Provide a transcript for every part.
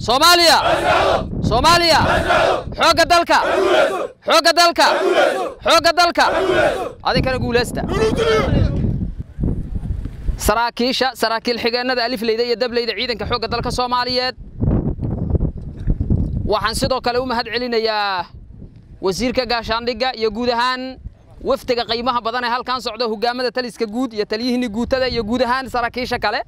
soomaaliya soomaaliya xoogga dalka xoogga dalka xoogga dalka adinkana guulaysta saraakiisha saraakiil xigeenada alifleyda iyo dableyda ciidanka xoogga dalka soomaaliyeed waxaan sidoo kale u mahad celinayaa wasiirka gaashaandhigga iyo guud ahaan wafdiga qiimaha badan ee halkan socda hogaamada taliska guud iyo taliyihii guutada iyo guud ahaan saraakiisha kale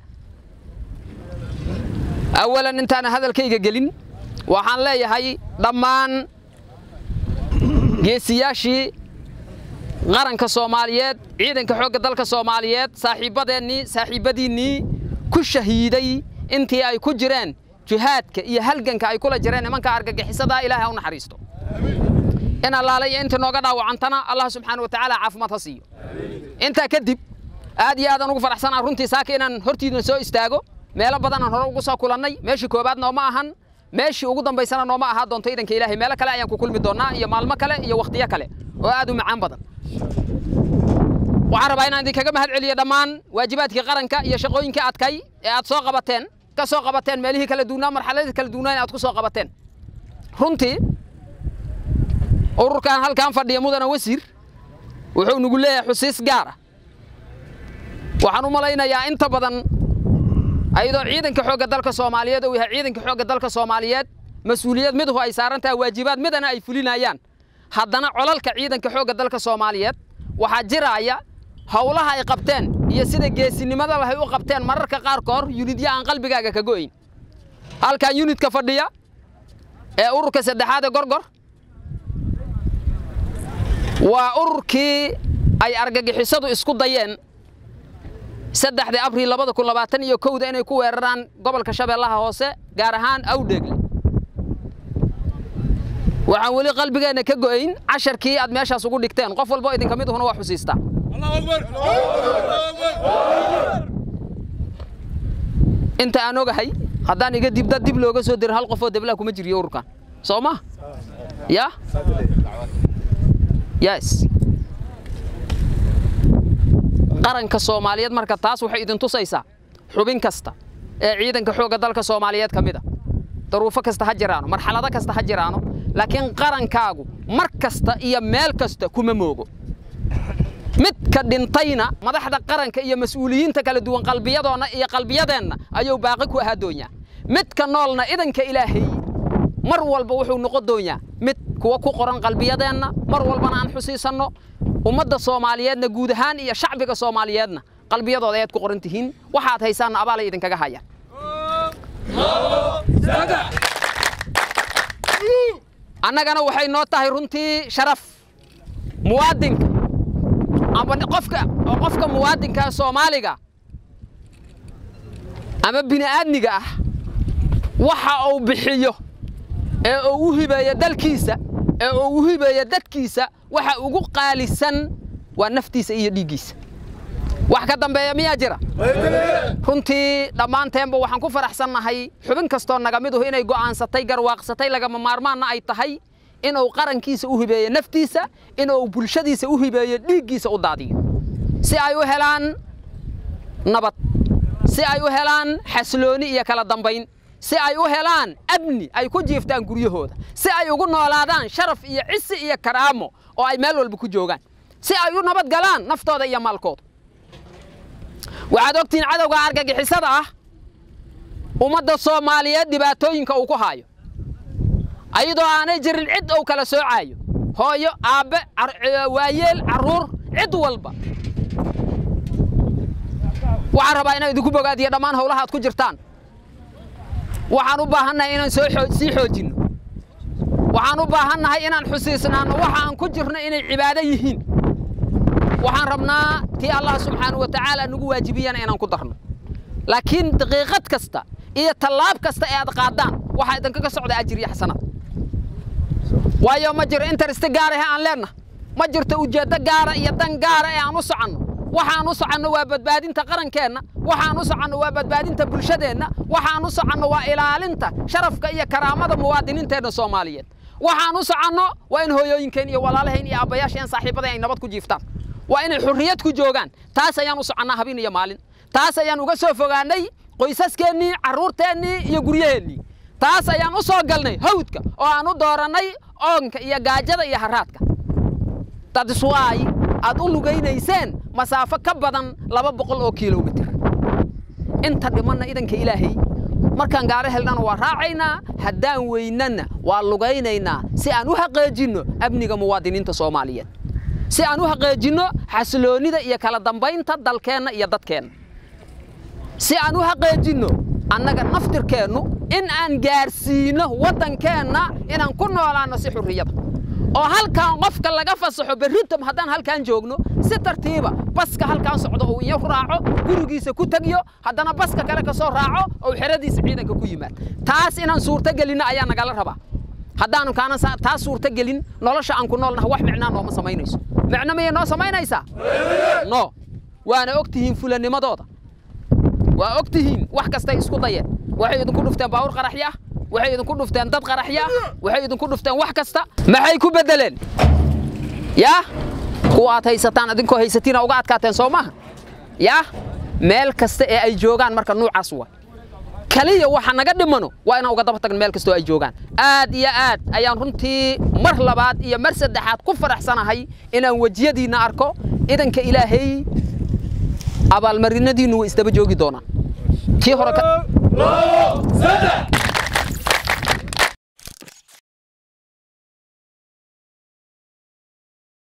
awalan intaana hadalkayga gelin waxaan leeyahay dhammaan geesiyaashii qaranka soomaaliyeed ciidanka xoogga dalka soomaaliyeed saaxiibbadeennii saaxiibbadiinnii ku shahiiday intii ay ku jireen jihaadka iyo halganka ay kula jireen nimanka argagixisadaa ilaahay ha u naxariisto in allaale iyo intii nooga dhaawacantana allah subxaana wa tacaala caafimaad ha siiyo intaa kadib aad iyo aadaan ugu faraxsanaa runtii saaka inaan hortiidna soo istaago meelo badanaan hore ugu soo kulannay meeshii koobaad nooma ahan meeshii ugu dambaysana nooma ahaa doonto idanka ilaahay meelo kale ayaan ku kulmi doonnaa iyo maalmo kale iyo wakhtiyo kale oo aad u macaan badan waxaan rabaa inaan idinkaga mahad celiyo dhammaan waajibaadkii qaranka iyo shaqooyinkii adkay ee aad soo qabateen ka soo qabateen meelihii kala duwnaa marxaladii kala duwnaa in aad ku soo qabateen runtii ururkan halkan fadhiya mudana wasiir wuxuu nagu leeyahay xusiis gaara waxaan u malaynayaa inta badan ayadoo ciidanka xoogga dalka soomaaliyeed uu yahay ciidanka xoogga dalka soomaaliyeed mas-uuliyad miduhu ay saaran tahay waajibaad midana ay fulinayaan haddana colalka ciidanka xoogga dalka soomaaliyeed waxaa jiraaya howlaha ay qabteen iyo sida geesinimada lahay u qabteen mararka qaarkoor yunidya aan qalbigaaga ka go'ayn halkan yunidka fadhiya ee ururka saddexaad ee gorgor waa ururkii ay argagixisadu isku dayeen saddexdii abriil labada kun labaatan iyo kowda inay ku weeraraan gobolka shabeellaha hoose gaar ahaan awdheegle waxaan weli qalbigeenna ka go'ayn casharkii aad meeshaas ugu dhigteen qof walbo idinka mid uhuna waa xusiistaa inta aan ogahay haddaan iga dib dad dib looga soo dirin hal qofoo deblaha kuma jiriyo ururkan soo ma ya yes qaranka soomaaliyeed marka taas waxay idin tusaysaa xubin kasta ee ciidanka xoogga dalka soomaaliyeed ka mid a daruufo kasta ha jiraano marxalado kasta ha jiraano laakiin qarankaagu mar kasta iyo meel kasta kuma moogo midka dhintayna madaxda qaranka iyo mas-uuliyiinta kala duwan qalbiyadoonna iyo qalbiyadeenna ayuu baaqi ku ahaa doonyaa midka noolna idanka ilaahay mar walba wuxuu noqon doonyaa mid kuwa ku qoran qalbiyadeenna mar walbana aan xusiisanno ummadda soomaaliyeedna guud ahaan iyo shacbiga soomaaliyeedna qalbiyadooda ayaad ku qoran tihiin waxaad haysaanna abaalay idinkaga hayaan annagana waxay noo tahay runtii sharaf muwaadinka ama qofka qofka muwaadinka soomaaliga ama bini'aadmiga ah waxa uu bixiyo ee uu u hibeeyo dalkiisa ee uu u hibeeyo dadkiisa waxa ugu qaalisan waa naftiisa iyo dhiiggiisa wax ka dambeeya miyaa jira runtii dhammaanteenba waxaan ku faraxsannahay xubin kastoo naga miduhu inay go'aansatay garwaaqsatay lagama maarmaanna ay tahay inuu qarankiisa u hibeeyo naftiisa inuu bulshadiisa u hibeeyo dhiiggiisa u daadiyo si ay u helaan nabad si ay u helaan xaslooni iyo kala dambayn si ay u helaan amni ay ku jiiftaan guryahooda si ay ugu noolaadaan sharaf iyo cisi iyo karaamo oo ay meel walba ku joogaan si ay u nabad galaan naftooda iyo maalkooda waxaad ogtihiin cadowga argagixisada ah ummadda soomaaliyeed dhibaatooyinka uu ku haayo ayadoo aanay jirin cid uu kala soocaayo hooyo aabbe waayeel carruur cid walba waxaan rabaa inaan idinku bogaadiyo dhammaan howlaha aad ku jirtaan waxaan u baahannahay inaan soo sii xoojinno waxaan u baahannahay inaan xusiisnaanno waxa aan ku jirno inay cibaado yihiin waxaan rabnaa tii allah subxaanahu wa tacaala nagu waajibiyana inaan ku darno laakiin daqiiqad kasta iyo tallaab kasta ee aad qaadaan waxaa idinkaga socda ajir iyo xasanaad waayo ma jiro interesti gaara ee aan leennahay ma jirto ujeeddo gaara iyo dan gaara ee aan u soconno waxaan u soconno waa badbaadinta qarankeenna waxaan u soconno waa badbaadinta bulshadeenna waxaan u soconno waa ilaalinta sharafka iyo karaamada muwaadiniinteenna soomaaliyeed waxaan u soconno waa in hooyooyinkeen iyo walaalahayn iyo aabbayaasheen saaxiibadayn ay nabad ku jiiftaan waa inay xurriyad ku joogaan taas ayaan u soconnaa habeen iyo maalin taas ayaan uga soo fogaannay qoysaskeennii carruurteennii iyo guryaheennii taas ayaan u soo galnay hawdka oo aan u doorannay oonka iyo gaajada iyo haraadka dadiswaay aad u lugaynayseen masaafo ka badan laba boqol oo kilomitir inta dhimanna idanka ilaahay markaan gaaro helnana waa raacaynaa haddaan weynana waa lugaynaynaa si aan u xaqeejinno amniga muwaadiniinta soomaaliyeed si aan u xaqeejinno xasiloonnida iyo kala dambaynta dalkeenna iyo dadkeenna si aan u xaqeejinno annaga naftirkeennu in aan gaarsiinno waddankeenna inaan ku noolaanno si xurriyada oo halkaan qofka laga fasaxo berritom haddaan halkaan joogno si tartiiba baska halkaan socdo uu iyo raaco gurigiisa ku tegyo haddana baska kale ka soo raaco oo xeradiisa ciidanka ku yimaad taas inaan suurto gelinno ayaa nagala rabaa haddaanu kaana taas suurto gelin nolosha aan ku noolnaha wax micnaa nooma samaynayso micno miyay noo samaynaysaa no waana og tihiin fulanimadooda waa og tihiin wax kastay isku dayeen waxay idinku dhufteen baawur qaraxyo ah waxay idinku dhufteen dad qaraxyo ah waxay idinku dhufteen wax kasta maxay ku beddeleen yaa kuwa aad haysataan idinkoo haysatiina uga adkaateen soo maaha yaa meel kasta ee ay joogaan marka nuucaas waa kaliya waxa naga dhimano waa inaan uga daba tagno meel kastoo ay joogaan aad iyo aad ayaan runtii mar labaad iyo mar saddexaad ku faraxsanahay inaan wejiyadiinna arko idanka ilaahay abaalmarinadiinnu way isdaba joogi doonaan kii hore